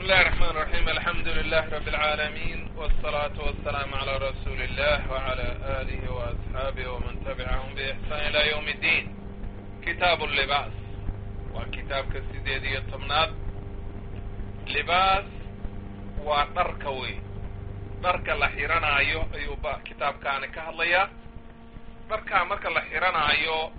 الله الرحمن الرحيم الحمد لله رب العالمين والصلاة والسلام على رسول الله وعلى آله وأصحابه ومن تبعهم بإحسان إلى يوم الدين كتاب اللباس وكتاب كسيديد يطمناد لباس ودركوي درك الله حيرانا أيو أيو كتاب كان كهليا دركا مركا الله حيرانا أيو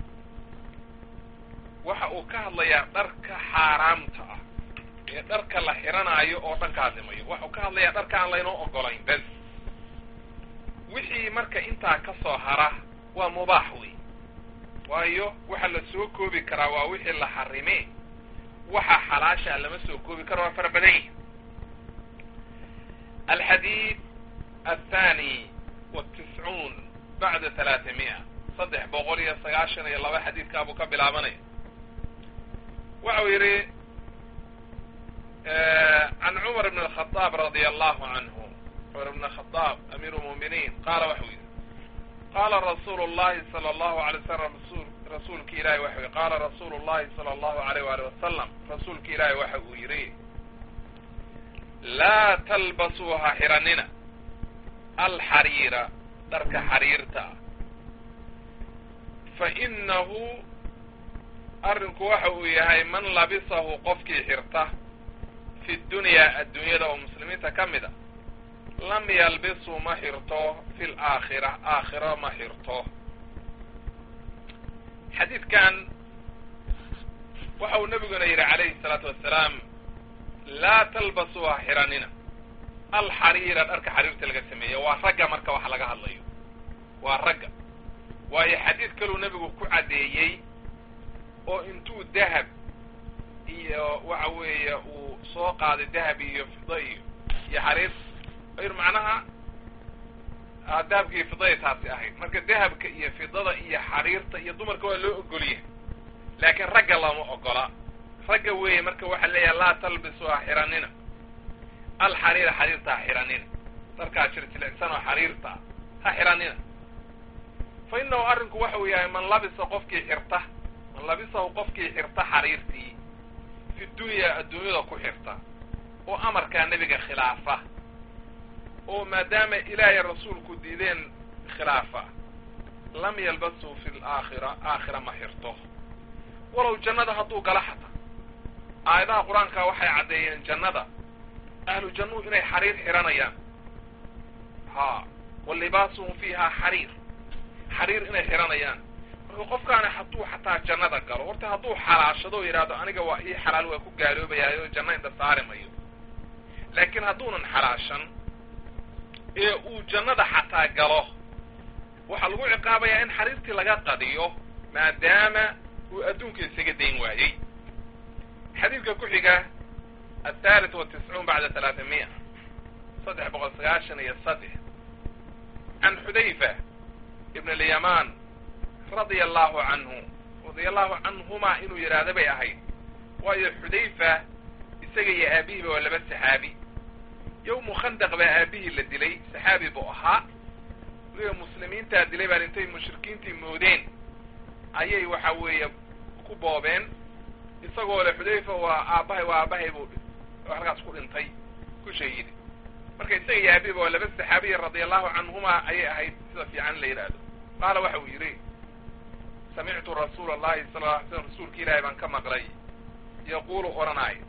waxa uu ka hadlayaa dharka xaaraamta ah ee dharka la xiranaayo oo dhan ka hadlimayo waxau ka hadlayaa dharka aan laynoo ogolayn bes wixii marka intaa ka soo hara waa mubaax wey waayo waxa la soo koobi karaa waa wixii la xarime waxa xalaasha lama soo koobi karo waa fara badan yihi alxadiid athani watiscuun bacda talaatamiya saddex boqol iyo sagaashan iyo laba xadiidkaabuu ka bilaabanaya waxau yidhi can cumar bn الخطاab radي allahu canhu cumar bn khطاab amiir اlmuminiin qaala waxau yidhi qaala rasuulu الlahi salى اllahu alay slam rasuulki ilahi waxa yidhi qaala rasuulu الlahi salى اllahu alayh wali wasalam rasuulki ilaahi waxa uu yidhi laa talbasuu ha xiranina alxariira dharka xariirta fainahu arrinku waxa uu yahay man labisahu qofkii xirta fi dunyaa adduunyada oo muslimiinta ka mid a lam yalbisu ma xirto fi laakhira aakhiro ma xirto xadiidkan waxa uu nabiguna yidhi calayhi salaatu wassalaam laa talbasuu ha xiranina alxariira dharka xariirta laga sameeya waa ragga marka waxa laga hadlayo waa ragga waayo xadiid kaluu nebigu ku caddeeyey oo intuu dahab iyo waxa weeye uu soo qaaday dahab iyo fida iyo iyo xariir ayr macnaha dahabka iyo fidaya taasi ahayd marka dahabka iyo fidada iyo xariirta iyo dumarka waa loo ogolyahay laakiin ragga lama ogola ragga weeye marka waxaa leeyahay laa talbisu ha xiranina alxariira xariirta ha xiranina darkaa jirjilicsan oo xariirta ha xiranina fa inahu arrinku waxa uu yahay man labisa qofkii xirta man labisahu qofkii xirta xariirtii fi dunyaa adduunyada ku xirta oo amarkaa nebiga khilaafa oo maadaama ilaahay rasuulku diideen khilaafa lam yalbasuu fi laakhira aakhira ma xirto walow jannada hadduu gala xata aayadaha qur-aanka waxay caddeeyeen jannada ahlu jannuhu inay xariir xiranayaan ha wa libaasuhum fiiha xariir xariir inay xiranayaan marka qofkaani hadduu xataa jannada galo horta hadduu xalaashado o yidhaahdo aniga waa ii xalaal waa ku gaaloobayaayo janna inta saari mayo laakiin hadduunan xalaashan ee uu jannada xataa galo waxaa lagu ciqaabayaa in xariirtii laga qadiyo maadaama uu adduunka isaga dayn waayey xadiidka ku xiga athalith watiscuun bacda talaatamiya saddex boqol sagaashan iyo saddex can xudayfa ibn alyamaan radia allahu canhu radia allahu canhumaa inuu yidhaahda bay ahayd waayo xudayfa isaga iyo aabihiiba waa laba saxaabi yowmu khandaq baa aabihii la dilay saxaabi buu ahaa weliba muslimiintaa dilay baan intay mushrikiintii moodeen ayay waxa weeye ku boobeen isagoo le xudayfa waa aabbahay waa aabbahay buu halkaas ku dhintay ku shahiiday marka isaga iyo aabihiiba waa laba saxaabiya radia allahu canhumaa ayay ahayd sida fiican in la yidhaahdo qaala waxa uu yidhi samictu rasuula allahi sala lla alay slam rasuulka ilaahay baan ka maqlay yaquulu odhanaayo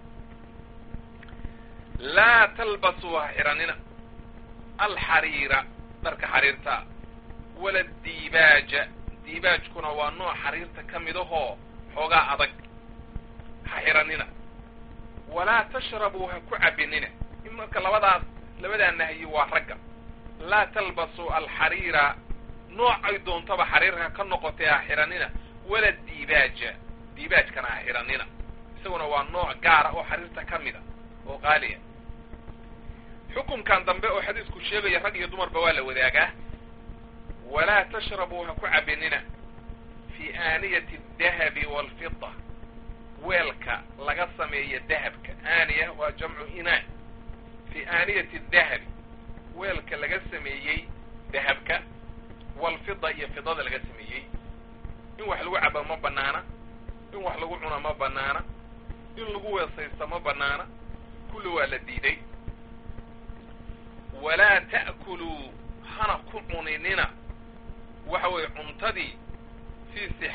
laa talbasuu ha xiranina alxariira dharka xariirta wala diibaaja diibaajkuna waa nooc xariirta ka mid ahoo xoogaa adag ha xiranina walaa tashrabuu ha ku cabinina in marka labadaas labadaa nahyi waa ragga laa talbasuu alxariira noocay doontaba xariirka ka noqotay ha xiranina wala diibaaja diibaajkana ha xiranina isaguna waa nooc gaara oo xariirta ka mida oo qaaliya xukunkan dambe oo xadiisku sheegaya rag iyo dumarba waa la wadaagaa walaa tashrabuu ha ku cabinina fi aaniyati adahabi waalfida weelka laga sameeya dahabka aaniya waa jamcu inaa fi aaniyati adahabi weelka laga sameeyey dahabka waalfida iyo fidada laga sameeyey in wax lagu cabo ma banaana in wax lagu cuno ma banaana in lagu weesaysto ma banaana kulli waa la diiday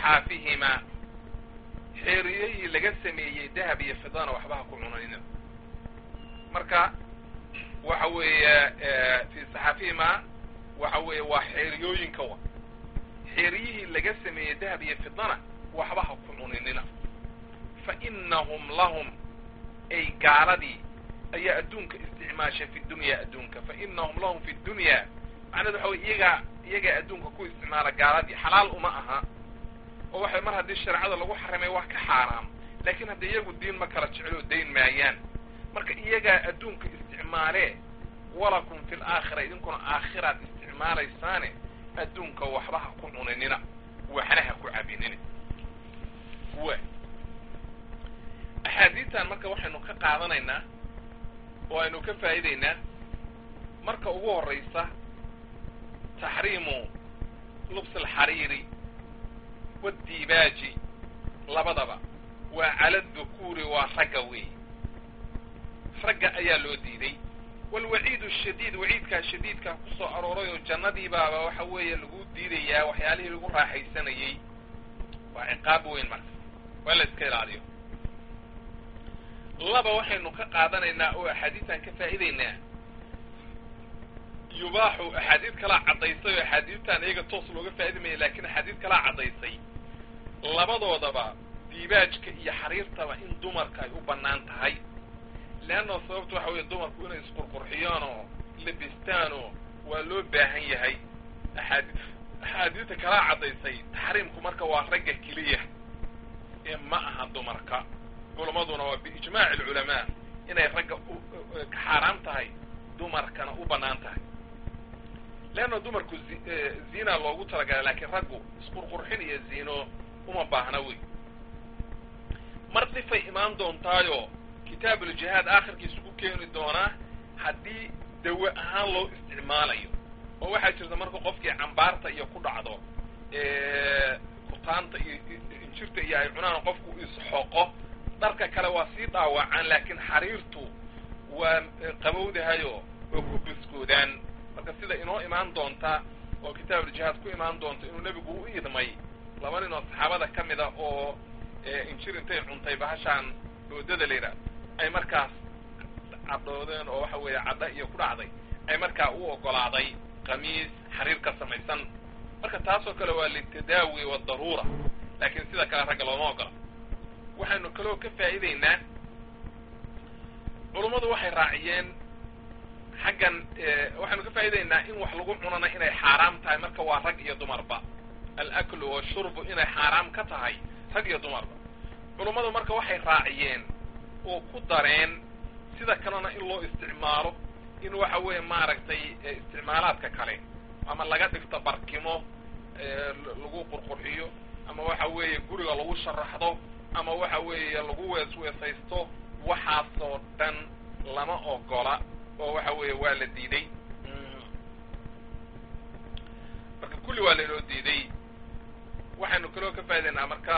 saxaafihimaa xeeriyihii laga sameeyey dahab iyo fidana waxba ha ku cunanina marka waxa weeye fi saxaafihimaa waxa weeye waa xeeriyooyinka wa xeeriyihii laga sameeyey dahab iyo fidana waxba ha ku cuninina fa inahum lahum ay gaaladii ayaa adduunka isticmaashay fi dunya adduunka fa inahum lahum fi dunya macnahedu waxa wey iyagaa iyagaa adduunka ku isticmaala gaaladii xalaal uma aha oo waxay mar haddii shareecada lagu xarimay wax ka xaaraam laakiin hadda iyagu diin ma kala jecloo dayn maayaan marka iyagaa adduunka isticmaalee walakum fi laakhira idinkuna aakhiraad isticmaalaysaane adduunka waxba ha ku cuninina waxna ha ku cabinina wa axaadiistan marka waxaynu ka qaadanaynaa oo aynu ka faa'iidaynaa marka ugu horraysa taxriimu lubs alxariiri waddibaaji labadaba waa cala dukuuri waa ragga weey ragga ayaa loo diiday walwaciidu shadiid waciidkaa shadiidkaa ku soo arooray oo jannadii baaba waxa weeye lagu diidayaa waxyaalihii lagu raaxaysanayey waa ciqaab weyn marka waa la iska ilaaliyo laba waxaynu ka qaadanaynaa oo axaadiistan ka faa'iidaynaa yubaaxu axaadiid kalaa caddaysay oo axaadiistan iyaga toos looga faa'iidamaya lakin axaadiid kalaa caddaysay labadoodaba diibaajka iyo xariirtaba in dumarka ay u bannaan tahay leanna sababta waxa weeye dumarku inay isqurqurxiyaan oo labistaanoo waa loo baahan yahay axaadi axaadiista kalaa caddaysay taxriimku marka waa ragga keliya ee ma aha dumarka culamaduna waa biijmaaci alculamaa inay ragga ka xaaraam tahay dumarkana u bannaan tahay leanna dumarku ziina loogu talagalay laakiin raggu isqurqurxin iyo ziino uma baahna wey mar difay imaan doontaayo kitaabuuljihaad aakhirkiisa ku keeni doonaa haddii dawe ahaan loo isticmaalayo oo waxaa jirta marka qofkii cambaarta iyo ku dhacdo kutaanta iyo injirta iyo ay cunaan qofku isxoqo dharka kale waa sii dhaawacaan laakiin xariirtu waa qabowdahayo oo ku biskoodaan marka sida inoo imaan doonta oo kitaabuuljihaad ku imaan doonta inuu nebigu u idmay laba nin oo saxaabada ka mid a oo injir intay cuntay bahashaan doodada la yidhaah ay markaas cadhoodeen oo waxa weeye cadho iyo ku dhacday ay markaa u ogolaaday qamiis xariir ka samaysan marka taasoo kale waa litadaawi wadaruura laakiin sida kale ragga looma ogola waxaynu kaloo ka faa'iidaynaa culummadu waxay raaciyeen xaggan waxaynu ka faa'iidaynaa in wax lagu cunana inay xaaraam tahay marka waa rag iyo dumarba alaklu washurbu inay xaaraam ka tahay rag iyo dumarba culummadu marka waxay raaciyeen oo ku dareen sida kalena in loo isticmaalo in waxa weeye maaragtay isticmaalaadka kale ama laga dhigto barkimo lagu qurqurxiyo ama waxa weeye guriga lagu sharaxdo ama waxa weeye lagu weesweesaysto waxaasoo dhan lama ogola oo waxa weeye waa la diiday marka kulli waa lainoo diiday waxaynu kaloo ka faa'idaynaa marka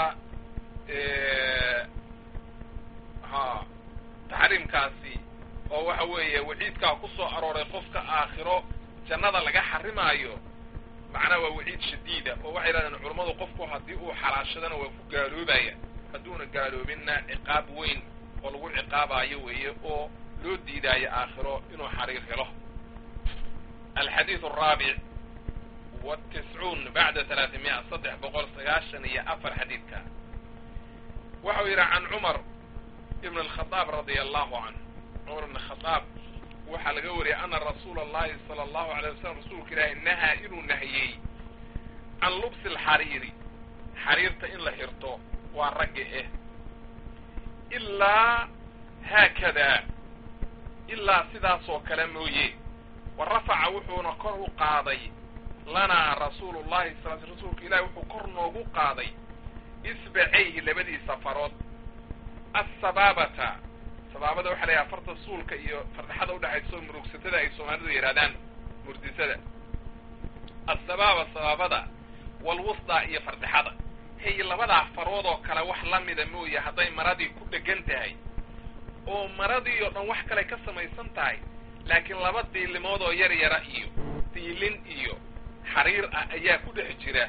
ha taxriimkaasi oo waxa weeye waciidkaa ku soo arooray qofka aakhiro jannada laga xarimaayo macnaha waa waciid shadiida oo waxay yidhahdeen culammadu qofku haddii uu xalaashadana waa ku gaaloobaya hadduuna gaaloobinna ciqaab weyn oo lagu ciqaabaayo weeye oo loo diidaayo aakhiro inuu xariir helo alxadiid araabic watiscuun bacda talaatimiya saddex boqol sagaashan iyo afar xadiidka waxau yidhi can cumar ibn alkhadaab radia allahu canhu cumar ibn khadaab waxaa laga wariyay ana rasuula allahi sala allahu alay wasalam rasuulka ilaahi nahaa inuu nahiyey can lubsi alxariiri xariirta in la xirto waa ragga eh ilaa haakadaa ilaa sidaasoo kale mooye wa rafaca wuxuuna kor u qaaday lanaa rasuulu llahi sal rasuulka ilahi wuxuu kor noogu qaaday isbacayhi labadiisa farood assabaabata sabaabada waxa la yidhaha farta suulka iyo fardhaxada udhexayso murugsatada ay soomaalidu yidhahdaan murdisada assabaaba sabaabada walwusdaa iyo fardhaxada hey labadaa farood oo kale wax la mida mooye hadday maradii ku dhegan tahay oo maradii oo dhan wax kale ka samaysan tahay laakiin laba diilimood oo yar yara iyo diilin iyo xariir ah ayaa ku dhex jira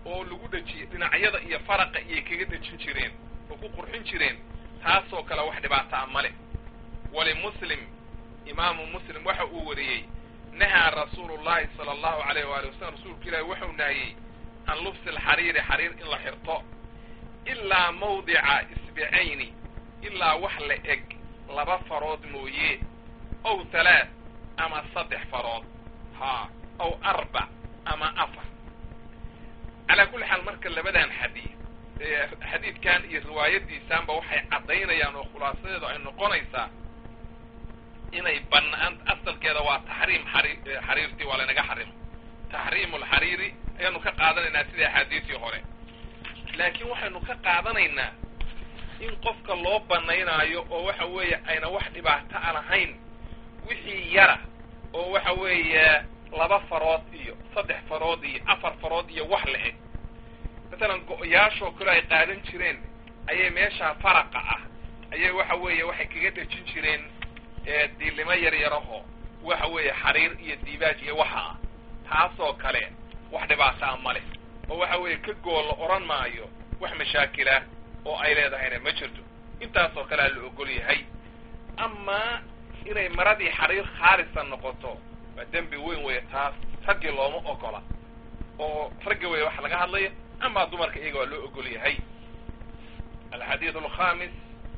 oo lagu dhejiyey dhinacyada iyo faraqa iyay kaga dhejin jireen oo ku qurxin jireen taasoo kale wax dhibaata a male walimuslim imaamu muslim waxa uu wariyey nahaa rasuulu llahi sala allahu alayh waali wasalam rasuulku ilaahi waxau nahiyey can lubsi alxariiri xariir in la xirto ilaa mawdica isbicayni ilaa wax la eg laba farood mooye ow halaath ama saddex farood haa ow arbac ama afar calaa kulli xaal marka labadan xadiid xadiidkan iyo riwaayadiisaanba waxay caddaynayaan oo khulaasadeedu ay noqonaysaa inay banaan asalkeeda waa taxriim xari xariirtii waa laynaga xarimo taxriimu alxariiri ayaanu ka qaadanaynaa sida axaadiisii hore laakiin waxaynu ka qaadanaynaa in qofka loo banaynaayo oo waxa weeye ayna wax dhibaato a lahayn wixii yara oo waxa weeye laba farood iyo saddex farood iyo afar farood iyo wax la eg masalan go-yaashoo kale ay qaadan jireen ayay meeshaa faraqa ah ayay waxa weeye waxay kaga dhejin jireen diilimo yar yaraho waxa weeye xariir iyo diibaaj iyo waxa ah taasoo kale wax dhibaata a male oo waxa weeye ka gool la odhan maayo wax mashaakilah oo ay leedahayna ma jirto intaasoo kalea la ogol yahay amaa inay maradii xariir khaalisa noqoto waa dembi weyn weeye taas raggii looma ogola oo raggi weeye waxa laga hadlaya amaa dumarka iyaga waa loo ogol yahay alxadiid alkhamis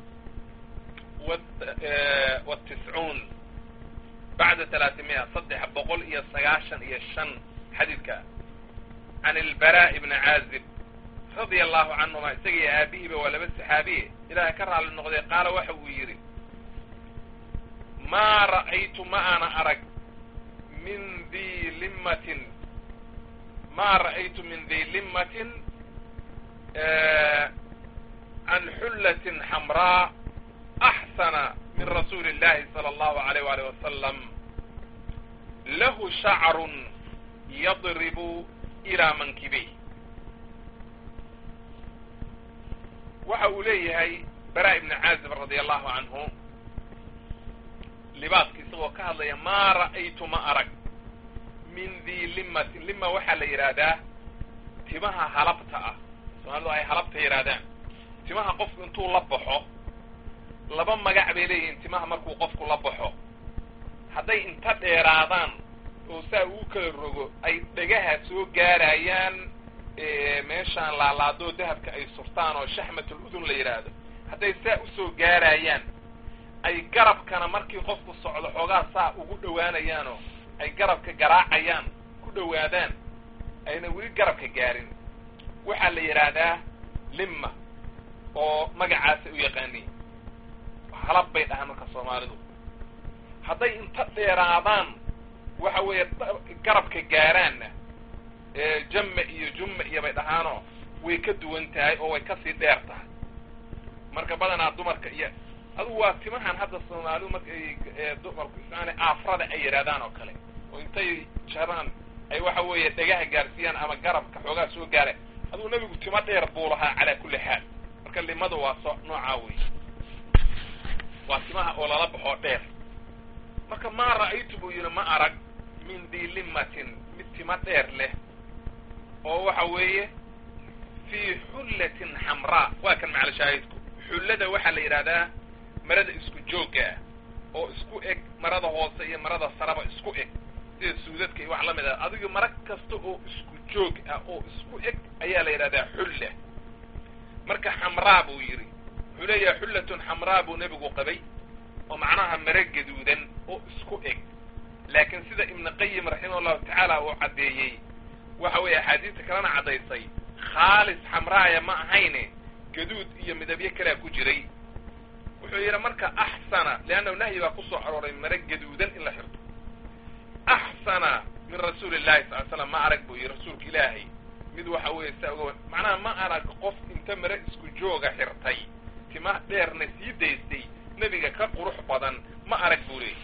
wtiscuun bacda talaatimiya saddex boqol iyo sagaashan iyo shan xadiidka can ilbara ibni caazib radia allahu canhuma isaga iyo aabihiiba waa laba saxaabiye ilaahay ka raalli noqday qaala waxa uu yidhi maa ra'aytu ma ana arag min di limmatin maa ra'aytu min di limmatin can xullatin xamraa axsana min rasuuli illahi sala allahu alayh waalih wasalam lahu shacrun yadribu ilaa mankibey waxa uu leeyahay bara ibni caazib radia allahu canhu libaaska isagoo ka hadlaya maa ra'aytu ma arag min di limmatin lima waxaa la yidhaahdaa timaha halabta ah soomaalidu ay halabta yidhaahdaan timaha qofku intuu la baxo laba magac bay leeyihiin timaha markuu qofku la baxo hadday inta dheeraadaan oo saa uu kala rogo ay dhegaha soo gaarayaan meeshaan laalaadoo dahabka ay surtaan oo shaxmatul udun la yidhaahdo hadday saa usoo gaarayaan ay garabkana markii qofku socdo xoogaa saa ugu dhowaanayaanoo ay garabka garaacayaan ku dhowaadaan ayna weli garabka gaarin waxaa la yidhaahdaa limma oo magacaasay u yaqaaniin halab bay dhahaan marka soomaalidu hadday inta dheeraadaan waxa weeye garabka gaaraanna jamme iyo jumme iyo bay dhahaanoo way ka duwan tahay oo way kasii dheer tahay marka badanaa dumarka iyo adugu waa timahan hadda soomaalidu marka dumarku ismaana aafrada ay yidhahdaan oo kale oo intay jaraan ay waxa weeye dhegaha gaarsiiyaan ama garabka xoogaa soo gaara adugu nebigu timo dheer buu lahaa calaa kulli xaal marka limada waa so noocaa wey waa timaha oo lala baxoo dheer marka maa ra'aytu buu yidhi ma arag min di limmatin mid timo dheer leh oo waxa weeye fii xullatin xamraa waa kan macala shaahidku xullada waxaa la yidhahdaa marada isku joogga ah oo isku eg marada hoose iyo marada saraba isku eg sida suudadka iyo wax la mid ah adiga mara kasta oo isku joog ah oo isku eg ayaa la yidhahdaa xulla marka xamraa buu yidhi wuxuu leeyahay xullatun xamraa buu nebigu qabay oo macnaha mare gaduudan oo isku eg laakiin sida ibnu qayim raximah allahu tacaala uu caddeeyey waxa weeye axaadiista kalena caddaysay khaalis xamraaya ma ahayne gaduud iyo midabyo kalea ku jiray wuxuu yidhi marka axsana leannahu nahyi baa ku soo arooray mare gaduudan in la xirto axsana min rasuuli illahi sal l slam ma arag buu yidhi rasuulka ilaahay mid waxa weeye saa uga macnaha ma arag qof inta mare isku jooga xirtay tima dheerna sii daystay nebiga ka qurux badan ma arag buu leeyay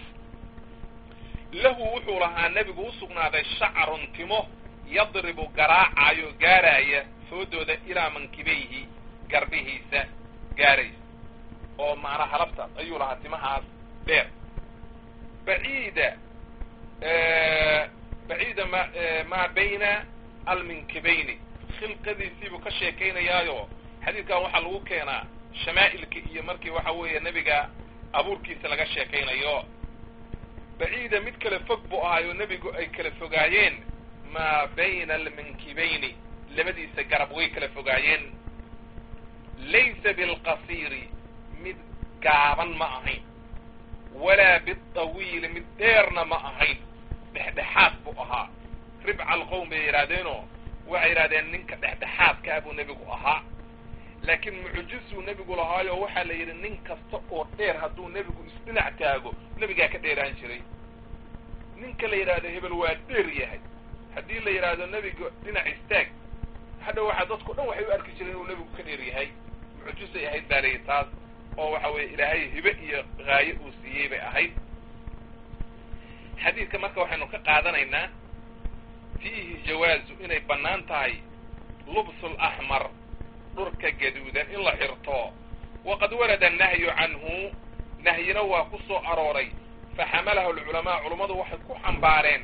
lahu wuxuu lahaa nebigu u sugnaaday shacrun timo yadribu garaacayo gaaraya foodooda ilaa mankibayhi garbihiisa gaaraysa oo macnaa halabtaas ayuu lahaa timahaas dheer baciida baciida ma maa bayna alminkibayni khilqadiisiibuu ka sheekaynayaayo xadiidkan waxaa lagu keenaa shamaa'ilka iyo markii waxa weeye nebiga abuurkiisa laga sheekaynayo baciida mid kale fog buu ahaayo nebigu ay kala fogaayeen maa bayna almankibayni labadiisa garab way kala fogaayeen laysa bilqasiiri mid gaaban ma ahayn walaa bidawiili mid dheerna ma ahayn dhexdhexaad buu ahaa ribca alqowm bay yidhaahdeenoo waxay yidhahdeen ninka dhexdhexaadkaa buu nebigu ahaa laakiin mucjisuu nebigu lahaayo waxaa la yidhi nin kasta oo dheer hadduu nebigu isdhinac taago nebigaa ka dheeraan jiray ninka la yidhaahdo hebel waa dheer yahay haddii la yidhaahdo nebiga dhinac istaag hadha waxaa dadko dhan waxay u arki jireen inuu nebigu ka dheer yahay mucjisay ahayd baa layihi taas oo waxa weeye ilaahay hibe iyo haayo uu siiyey bay ahayd xadiidka marka waxaynu ka qaadanaynaa fiihi jawaazu inay bannaan tahay lubsu laxmar dhurka gaduudan in la xirto waqad warada annahyu canhu nahyina waa ku soo arooray faxamalahu alculamaa culummadu waxay ku xambaareen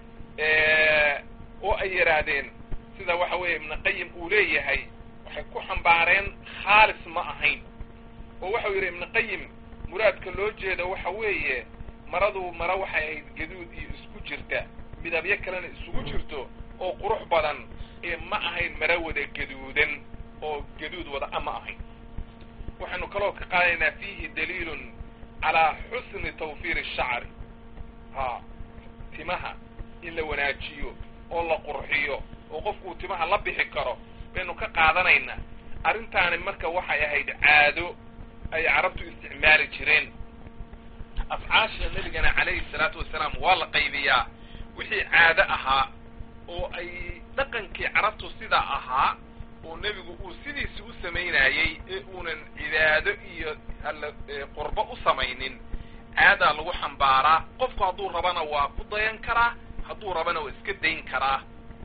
oo ay yidhaahdeen sida waxa weeye ibnu qayim uu leeyahay waxay ku xambaareen khaalis ma ahayn oo waxau yidhi ibnu qayim muraadka loo jeedo waxa weeye maradu mara waxay ahayd gaduud iyo isku jirta midabyo kalena isugu jirto oo qurux badan ee ma ahayn mara wada gaduudan oo gaduud wada a ma ahayn waxaynu kaloo ka qaadanaynaa fiihi daliilun calaa xusni tawfiir ashacri ha timaha in la wanaajiyo oo la qurxiyo oo qofkuu timaha la bixi karo baynu ka qaadanaynaa arrintaani marka waxay ahayd caado ay carabtu isticmaali jireen afcaasha nebigana calayhi salaatu wasalaam waa la qaybiyaa wixii caado ahaa oo ay dhaqankii carabtu sidaa ahaa oo nebigu uu sidiisi u samaynayey ee uunan cibaado iyo alla qurbo u samaynin caadaa lagu xambaaraa qofku hadduu rabana waa ku dayan karaa hadduu rabana waa iska dayn karaa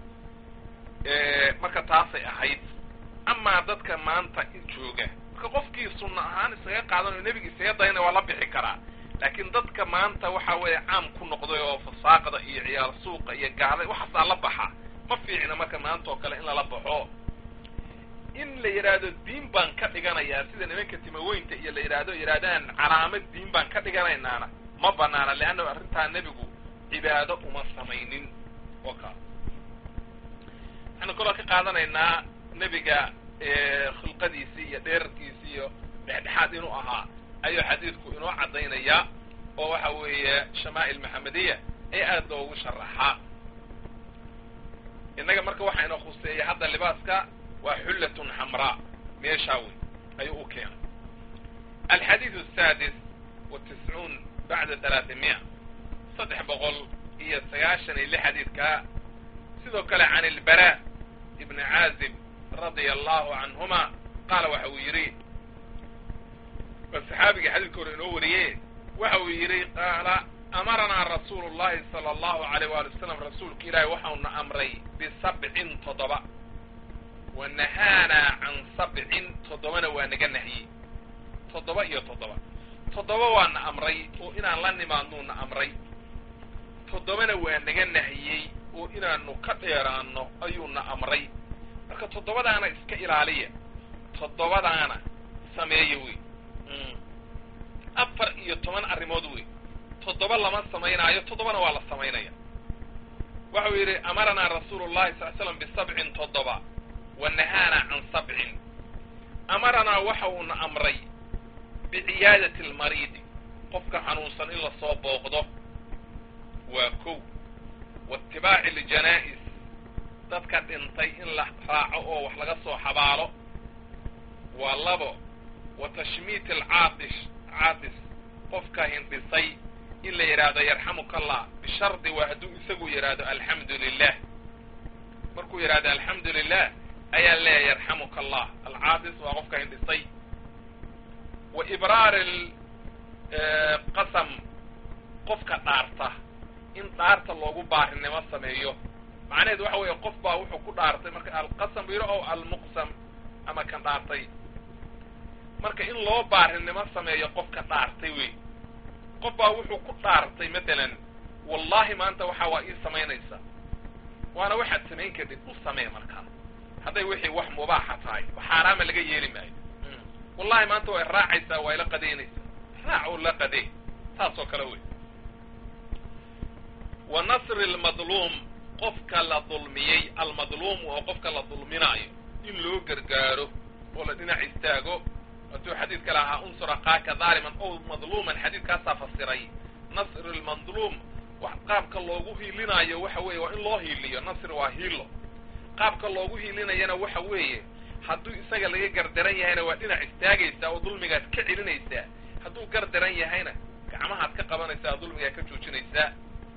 marka taasay ahayd amaa dadka maanta jooga marka qofkii sunna ahaan isaga qaadanayo nebiga isaga dayana waa la bixi karaa laakiin dadka maanta waxa weeye caam ku noqday oo fasaaqda iyo ciyaar suuqa iyo gaada waxaasaa la baxa ma fiicna marka maanta oo kale in lala baxo in la yidhaahdo diin baan ka dhiganayaa sida nimanka timaweynta iyo la yidhaahdo yidhahdaan calaamad diin baan ka dhiganaynaana ma banaana leanna arrintaa nebigu cibaado uma samaynin oo kaa waxaanu kaloo ka qaadanaynaa nebiga khilqadiisii iyo dheerarkiisii iyo dhexdhexaad inuu ahaa ayuu xadiidku inoo caddaynayaa oo waxa weeye shamaa'il maxamediya ee aad loogu sharaxaa innaga marka waxaa inoo khuseeya hadda libaaska waa xullatun xamraa meeshaa wey ayuu u keenay alxadiidu asaadis wa tiscuun bacda talaatimiya saddex boqol iyo sagaashan iyo lix xadiidkaa sidoo kale can ilbaraa ibni caazib radia allahu canhuma qaala waxa uu yidhi waa saxaabiga xadiidka hore inoo wariye waxa uu yidhi qaala amaranaa rasuulu llahi sala allahu alayh waali wasalam rasuulka ilaahi waxauna amray bisabcin toddoba wa nahaanaa can sabcin toddobana waa naga nahyey toddoba iyo toddoba toddoba waana amray oo inaan la nimaadnuuna amray toddobana waa naga nahiyey oo inaanu ka dheeraanno ayuuna amray marka toddobadaana iska ilaaliya toddobadaana sameeya wey afar iyo toban arrimood wey toddoba lama samaynaayo toddobana waa la samaynaya waxau yidhi amaranaa rasuulu llahi sal l slam bisabcin toddoba wa nahaanaa can sabcin amaranaa waxa uuna amray biciyaadati almariidi qofka xanuunsan in lasoo booqdo waa kow waitibaaci aljanaa'is dadka dhintay in la raaco oo wax laga soo xabaalo waa labo wa tashmiit alcaatish caatis qofka hindhisay in la yidhaahdo yarxamuka allah bishardi waa hadduu isagu yidhaahdo alxamdu lilah markuu yidhahdo alxamdu lilah ayaa leeyahy yarxamuka allah alcaatis waa qofka hindhisay wa ibraari qasam qofka dhaarta in dhaarta loogu baarinimo sameeyo macnaheedu waxa weeye qof baa wuxuu ku dhaartay marka alqasam yidho o almuqsam ama kan dhaartay marka in loo baarinimo sameeyo qofka dhaartay wey qof baa wuxuu ku dhaartay matalan wallahi maanta waxa waa ii samaynaysa waana waxaad samayn kadhid u samee markaa hadday wixii wax mubaaxa tahay wax xaaraama laga yeeli maayo wallahi maanta way raacaysaa waa ila qadaynaysaa raac oo la qadee saas oo kale wey wa nasri lmadluum qofka la dulmiyey almadluum oo qofka la dulminaayo in loo gargaaro oo la dhinac istaago hadduu xadiidka lahaa unsur akaaka daaliman ow madluuman xadiidkaasaa fasiray nasri lmadluum qaabka loogu hiilinaayo waxa weeye waa in loo hiiliyo nasri waa hiilo qaabka loogu hiilinayana waxa weeye hadduu isaga laga gardaran yahayna waa dhinac istaagaysaa oo dulmigaad ka celinaysaa hadduu gardaran yahayna gacmahaad ka qabanaysaa oo dulmigaad ka joojinaysaa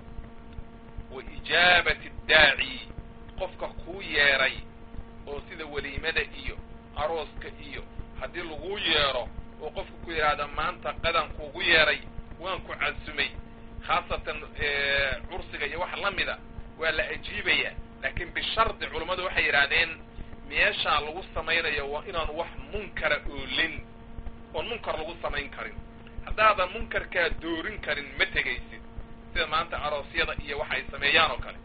wa ijaabati daaci qofka kuu yeedhay oo sida weliimada iyo arooska iyo haddii laguu yeedho oo qofka ku yidhaahda maanta qadan kuugu yeedhay waan ku casumay khaasatan cursiga iyo wax la mida waa la ajiibayaa laakiin bishardi culummadu waxay yidhaahdeen meeshaa lagu samaynayo waa inaanu wax munkara oolin oon munkar lagu samayn karin haddaadan munkarkaa doorin karin ma tegaysid sida maanta aroosyada iyo waxa ay sameeyaan oo kale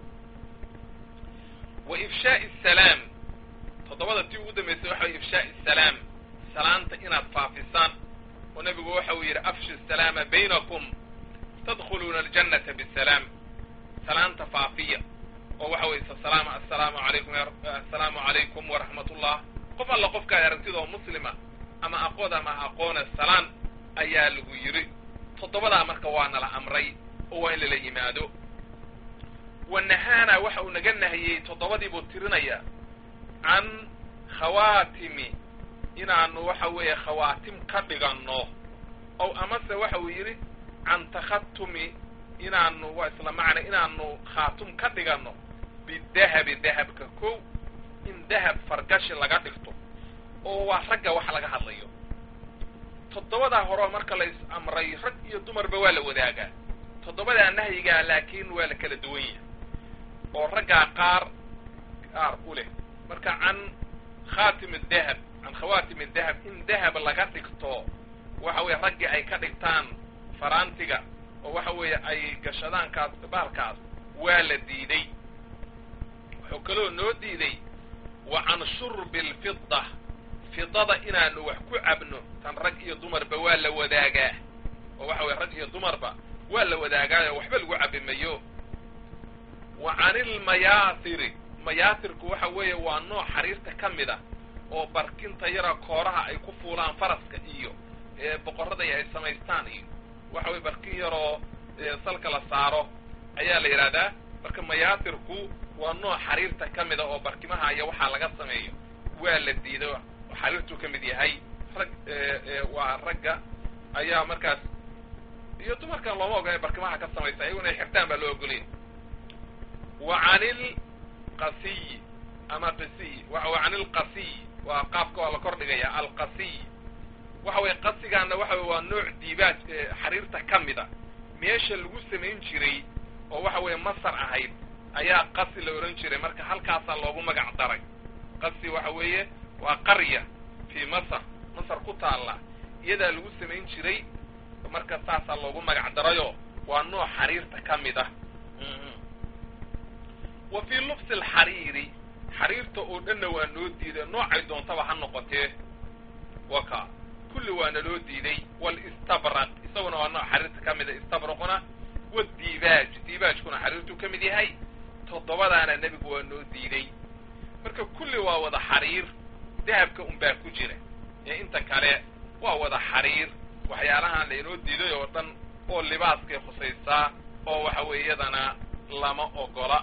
wa ifshaa'i asalaam toddobada tii ugu dambaysay waxa way ifshaa'i asalaam salaanta inaad faafisaan oo nebigu waxa uu yidhi afshi asalaama baynakum tadkhuluuna aljannata bisalaam salaanta faafiya oo waxa weye salaam assalaamu alaykum assalaamu calaykum waraxmat ullah qof alla qofkaad aragtida oo muslima ama aqood ama aqoona salaan ayaa lagu yidhi toddobadaa marka waa nala amray oo waa in lala yimaado wa nahaana waxa uu naga nahiyey toddobadii buu tirinaya can khawaatimi inaanu waxa weeye khawaatim ka dhiganno ow amase waxa uu yidhi can takhatumi inaanu waa isla macna inaanu khaatum ka dhiganno bidahabi dahabka kow in dahab fargashi laga dhigto oo waa ragga wax laga hadlayo toddobadaa horeo marka la is amray rag iyo dumarba waa la wadaagaa toddobadaa nahyigaa laakiin waa la kala duwan yahay oo raggaa qaar qaar u leh marka can khaatim dahab can khawaatim dahab in dahab laga dhigto waxa weeye raggii ay ka dhigtaan faraantiga oo waxa weeye ay gashadaankaas baalkaas waa la diiday wuxuu kaloo noo diiday wa can shurbi alfida fidada inaanu wax ku cabno tan rag iyo dumarba waa la wadaagaa oo waxa weye rag iyo dumarba waa la wadaagaayo waxba lagu cabi mayo wa can ilmayaasiri mayaasirku waxa weeye waa nooc xariirta ka mid a oo barkinta yara kooraha ay ku fuulaan faraska iyo boqorrada ay samaystaan iyo waxa weye barkin yaroo salka la saaro ayaa la yidhahdaa marka mayaasirku waa nooc xariirta ka mida oo barkimaha iyo waxaa laga sameeyo waa la diiday xariirtuu ka mid yahay rag waa ragga ayaa markaas iyo dumarkan looma ogolay barkimaha ka samaysa iyaguna ay xirtaan baa loo ogolaya wa can ilqasiy ama qisiy wa can ilqasiy waa qaabka waa la kor dhigaya alqasiy waxa weye qasigaana waxa weye waa nooc diibaaj xariirta ka mida meesha lagu samayn jiray oo waxa weeye masar ahayd ayaa qasi la odhan jiray marka halkaasaa loogu magac daray qasi waxa weeye waa qarya fii masar masar ku taalla iyadaa lagu samayn jiray marka saasaa loogu magac darayo waa nooc xariirta ka mid ah wa fii lubsi alxariiri xariirta oo dhanna waa noo diiday noocay doontaba ha noqotee waka kulli waana loo diiday walistabraq isaguna waa nooc xariirta ka mida istabraquna wadiibaaj diibaajkuna xariirtuu ka mid yahay toddobadaana nebigu waa noo diiday marka kulli waa wada xariir dahabka unbaa ku jira ee inta kale waa wada xariir waxyaalahan lainoo diiday oo dhan oo libaaskay khusaysaa oo waxa weeye iyadana lama ogola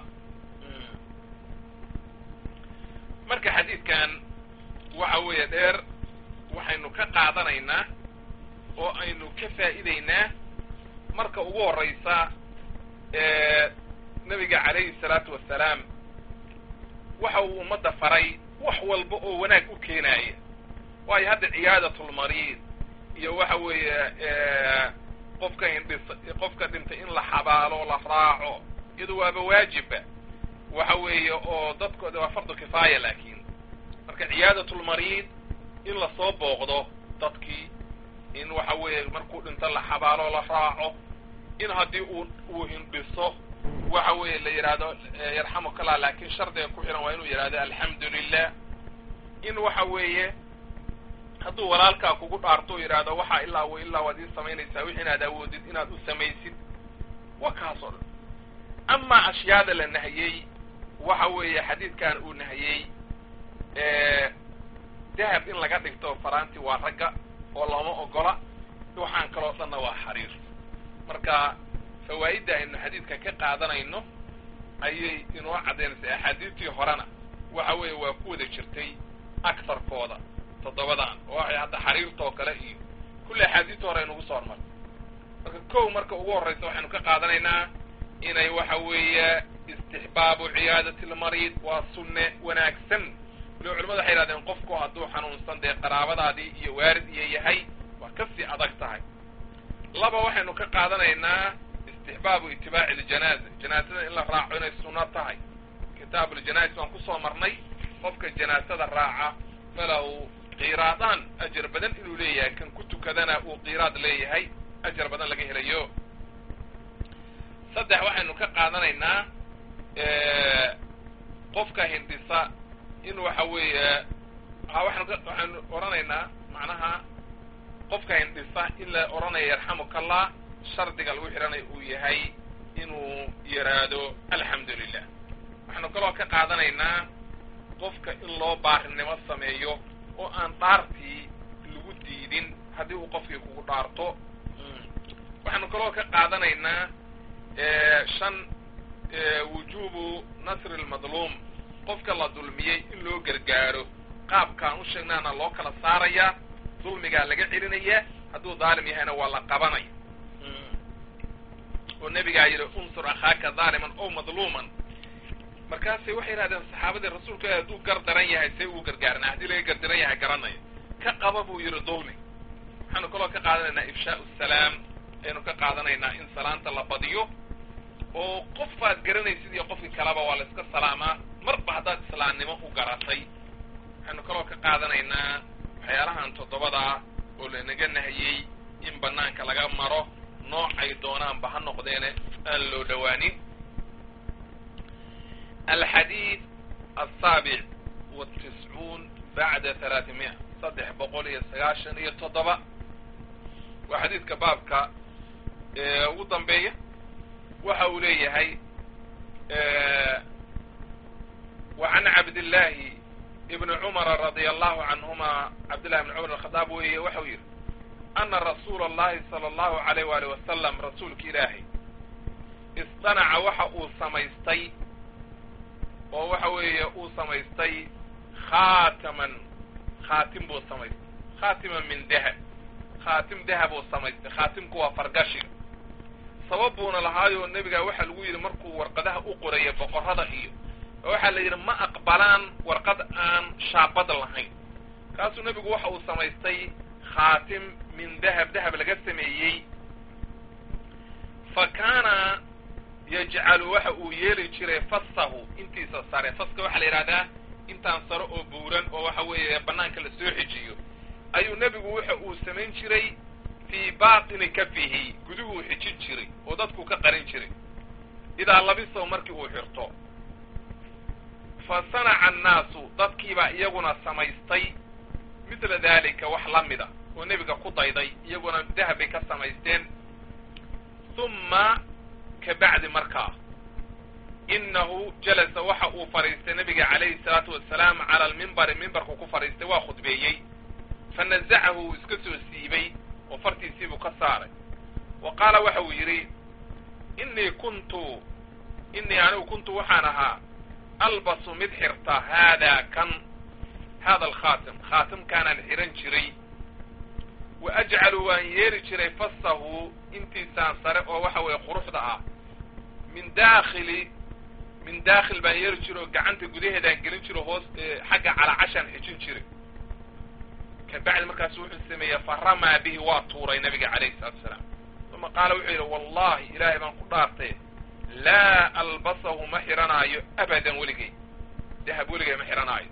marka xadiidkan waxa weeye dheer waxaynu ka qaadanaynaa oo aynu ka faa'iidaynaa marka ugu horraysa nebiga calayhi salaatu wassalaam waxa uu ummadda faray wax walba oo wanaag u keenaaya waayo hadda ciyaadatulmariid iyo waxa weeye qofka indhis qofka dhintay in la xabaalo la raaco iyadu waaba waajibba waxa weeye oo dadkooda waa fardu kifaaya laakiin marka ciyaadatulmariid in lasoo booqdo dadkii in waxa weeye markuu dhinto la xabaalo la raaco in haddii uu uu hindhiso waxa weeye la yidhaahdo yarxamukallah laakiin shardiga ku xihan waa inuu yidhahdo alxamdu lilah in waxa weeye hadduu walaalkaa kugu dhaarto o yidhaahdo waxaa ilaa wa ilaa waad ii samaynaysaa wixi inaad awoodid inaad u samaysid wa kaas oo dhan amaa ashyaada la nahiyey waxa weeye xadiidkan uu nahiyey dahab in laga dhigto faraanti waa ragga oo looma ogola waxaan kaloo dhanna waa xariir marka fawaa'idda aynu xadiidka ka qaadanayno ayay inoo caddaynaysaa axaadiistii horena waxa weeye waa ku wada jirtay agarkooda toddobadan oo waxay hadda xariirtoo kale iyo kulli axaadiistii hore aynugu soo hormartay marka kow marka ugu horraysa waxaynu ka qaadanaynaa inay waxa weeye istixbaabu ciyaadati lmariid waa sunne wanaagsan waliba culimadu waxay yidhahdeen qofku hadduu xanuunsan dee qaraabadaadii iyo waarid iyo yahay waa kasii adag tahay laba waxaynu ka qaadanaynaa istixbaabu itibaaci iljanaaza janaazada in la raaco inay sunno tahay kitaabuljanaais waan kusoo marnay qofka janaasada raaca falahu kiiraadaan ajar badan inuu leeyahay kan ku tukadana uu kiiraad leeyahay ajar badan laga helayo saddex waxaynu ka qaadanaynaa qofka hindhisa in waxa weeye waxaanu ka waxaynu odhanaynaa macnaha qofka hindhisa in la odhanayo yarxamukallah shardiga lagu xidhanayo uu yahay inuu yaraado alxamdu lilah waxaanu kaloo ka qaadanaynaa qofka in loo baarinimo sameeyo oo aan dhaartii lagu diidin haddii uu qofkii kugu dhaarto waxaanu kaloo ka qaadanaynaa shan wujubu nasri lmadluum qofka la dulmiyey in loo gargaaro qaabkaan u sheegnaana loo kala saaraya dulmigaa laga celinaya hadduu dhaalim yahayna waa la qabanaya oo nebigaa yidhi unsur akhaaka dhaaliman ow madluuman markaasay waxay yidhahdeen saxaabadii rasuulka hadduu gar daran yahay see uu gargaarnaa haddii laga gardaran yahay garanaya ka qaba buu yidhi dulmi waxaanu kaloo ka qaadanaynaa ifshaau salaam aynu ka qaadanaynaa in salaanta la badiyo oo qofaad garanaysid iyo qofkii kaleba waa la iska salaamaa marba haddaad islaamnimo u garatay waxaynu kaloo ka qaadanaynaa waxyaalahan toddobadaa oo lanaga nahiyey in banaanka laga maro noocay doonaanba ha noqdeene aan loo dhowaanin alxadiid asaabic watiscuun bacda halaatimiya saddex boqol iyo sagaashan iyo toddoba waa xadiidka baabka ugu dambeeya waxa uu leeyahay wa can cabdillaahi ibni cumara radia allahu canhuma cabdillahi ibni cumar alkhadaab weeye waxau yidhi ana rasuula allahi sala allahu alayh waali wasalam rasuulka ilaahay istanaca waxa uu samaystay oo waxa weeye uu samaystay khaataman khaatim buu samaystay khaatiman min dahab khaatim dahab uu samaystay khaatimku waa fargashiga sabab buuna lahaayoo nebigaa waxaa lagu yidhi markuu warqadaha u qoraya boqorrada iyo waxaa la yidhi ma aqbalaan warqad aan shaabad lahayn kaasuu nebigu waxa uu samaystay khaatim min dahab dahab laga sameeyey fa kaana yajcalu waxa uu yeeli jiray fasahu intiisa sare faska waxaa la yidhahdaa intaan sare oo buuran oo waxa weeye banaanka la soo xijiyo ayuu nebigu waxa uu samayn jiray fii baatini kafihi guduhuu xijin jiray oo dadku ka qarin jiray idaa labisahu markii uu xirto fa sanaca annaasu dadkiibaa iyaguna samaystay midla daalika wax la mida oo nebiga ku dayday iyaguna dahab bay ka samaysteen humma ka bacdi markaa inahu jalasa waxa uu fadhiistay nabiga calayhi salaatu wasalaam cala almimbari mimbarku ku fadhiistay waa khudbeeyey fa nazacahu uu iska soo siibay oo fartiisiibuu ka saaray wa qaala waxa uu yidhi inii kuntu inii anigu kuntu waxaan ahaa albasu mid xirta haadaa kan hada alkhaatim khaatimkaanaan xihan jiray wa ajcalu waan yeeli jiray fasahu intiisaan sare oo waxa weeye quruxda ah min daakhili min daakhil baan yeeli jiro oo gacanta gudaheedaan gelin jiro hoos xagga calacashaan xijin jiray kabacdi markaasu wuxuu sameeyey faramaa bihi waa tuuray nabiga calayhi salatu wasalaam uma qaala wuxuu yidhi wallahi ilaahay baan ku dhaartay laa albasahu ma xihanaayo abadan weligay dahab weligay ma xihanaayo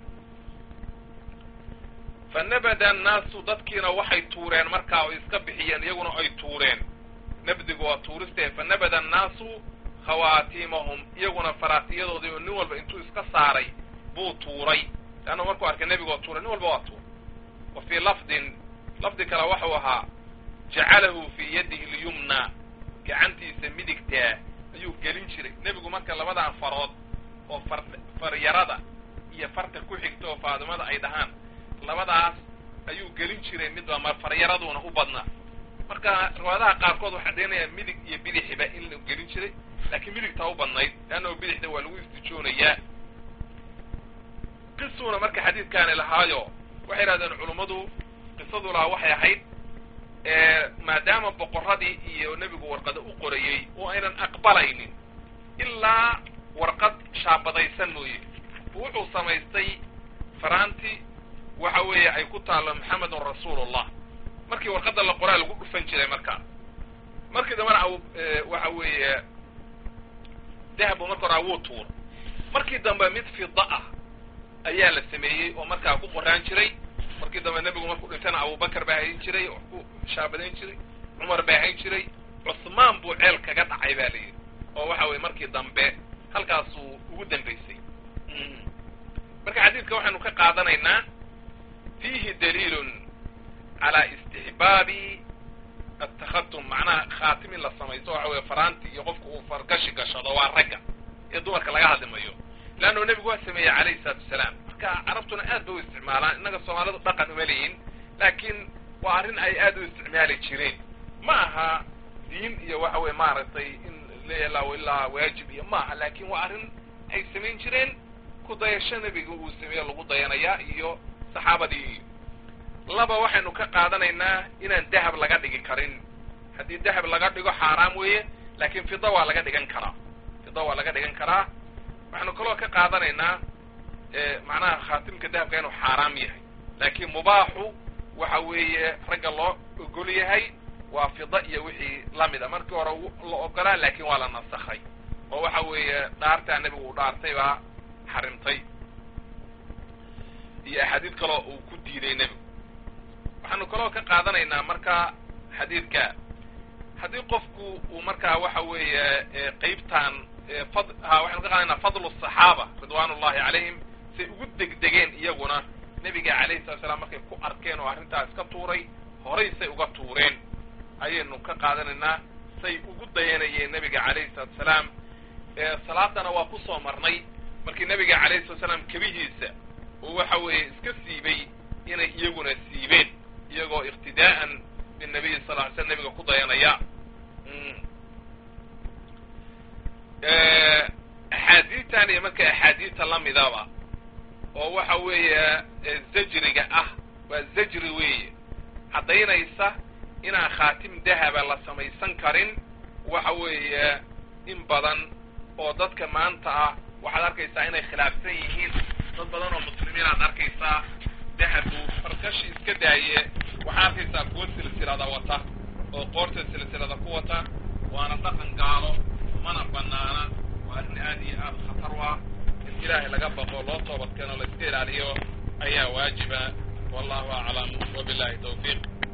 fa nabada annaasu dadkiina waxay tuureen markaa oo iska bixiyeen iyaguna ay tuureen nabdigu waa tuuriste fa nabada annaasu khawaatimahum iyaguna faraatiyadoodii oo nin walba intuu iska saaray buu tuuray leanna markuu arkay nebigoo tuuray nin walba waa tuur wa fii lafdin lafdi kale waxuu ahaa jacalahu fii yadihi lyumna gacantiisa midigtaa ayuu gelin jiray nebigu marka labadan farood oo far faryarada iyo farta ku xigta oo faadimada ay dhahaan labadaas ayuu gelin jiray midba ma faryaraduna u badnaa marka riwaayadaha qaarkood waxaa deenayaa midig iyo bidixiba in la gelin jiray laakiin midigtaa u badnayd leannao bidixda waa lagu istijoonayaa qisuuna marka xadiidkaani lahaayo waxay yidhahdeen culummadu qisadu lahaa waxay ahayd maadaama boqorradii iyo nebigu warqada u qorayey oo aynan aqbalaynin ilaa warqad shaabadaysan mooye wuxuu samaystay faraanti waxa weeye ay ku taallo maxamedun rasuulullah markii warqadda la qoraa lagu dhufan jiray markaa markii dambena aw waxa weeye dahabu marka hore awuu tuur markii dambe mid fida ah ayaa la sameeyey oo markaa ku qoraan jiray markii dambe nebigu markuu dhintana abubakar baa hayn jiray oo ku shaabadayn jiray cumar baa hayn jiray cusmaan buu ceel kaga dhacay ba la yidhi oo waxa weye markii dambe halkaasuu ugu dambaysay marka xadiidka waxaynu ka qaadanaynaa fiihi daliilun calaa istixbaabi atakhatum macnaha khaatim in la samaysto waxa weye faraanti iyo qofku uu fargashi gashado waa ragga ee dumarka laga hadli mayo leannu nebigu waa sameeyey calayhi salaatu wasalaam marka carabtuna aad bay u isticmaalaan innaga soomaalidu dhaqan uma leeyihin laakiin waa arrin ay aad u isticmaali jireen ma aha diin iyo waxa weye maaragtay in leelaa ilaa waajib iyo ma aha laakin waa arrin ay samayn jireen ku dayasho nebiga uu sameeyo lagu dayanayaa iyo saxaabadii iyo laba waxaynu ka qaadanaynaa inaan dahab laga dhigi karin haddii dahab laga dhigo xaaraam weeye laakiin fida waa laga dhigan karaa fida waa laga dhigan karaa waxaynu kaloo ka qaadanaynaa macnaha khaatimka dahabka inuu xaaraam yahay laakiin mubaaxu waxa weeye ragga loo ogol yahay waa fida iyo wixii lamid a markii hore la ogolaa laakiin waa la nasakhay oo waxa weeye dhaartaa nebigu uu dhaartay baa xarimtay iyo axaadiid kaloo uu ku diiday nebigu waxaanu kaloo ka qaadanaynaa marka xadiidka haddii qofku uu markaa waxa weeye qeybtan fad ha waxaynu ka qaadanaynaa fadlu الصaxaaba ridwan ullahi calayhim say ugu degdegeen iyaguna nebiga calayhi salatu slam markay ku arkeen oo arrintaas ka tuuray horay say uga tuureen ayaynu ka qaadanaynaa say ugu dayanayeen nebiga calayhi salatu salaam salaadana waa ku soo marnay markii nebiga calayhi salatu salaam kebihiisa oo waxa weeye iska siibay inay iyaguna siibeen iyagoo iqtidaa'an binabiyi sal ly slam nebiga ku dayanaya axaadiidtan iyo marka axaadiidta lamidaba oo waxa weeye zajriga ah waa zajri weeye caddaynaysa inaan khaatim dahaba la samaysan karin waxa weeye in badan oo dadka maanta ah waxaad arkaysaa inay khilaafsan yihiin dad badan oo muslimiin aad arkaysaa dahabu farkashi iska daaye waxaad arkaysaa kuwo silsilada wata oo qoorta silsilada ku wata waana dhaqan gaalo mana banaana waa arrin aad iyo aad khatar u ah in ilaahay laga baqo loo toobadkeeno la iska ilaaliyo ayaa waajiba wallahu aclam wabillahi tawfiiq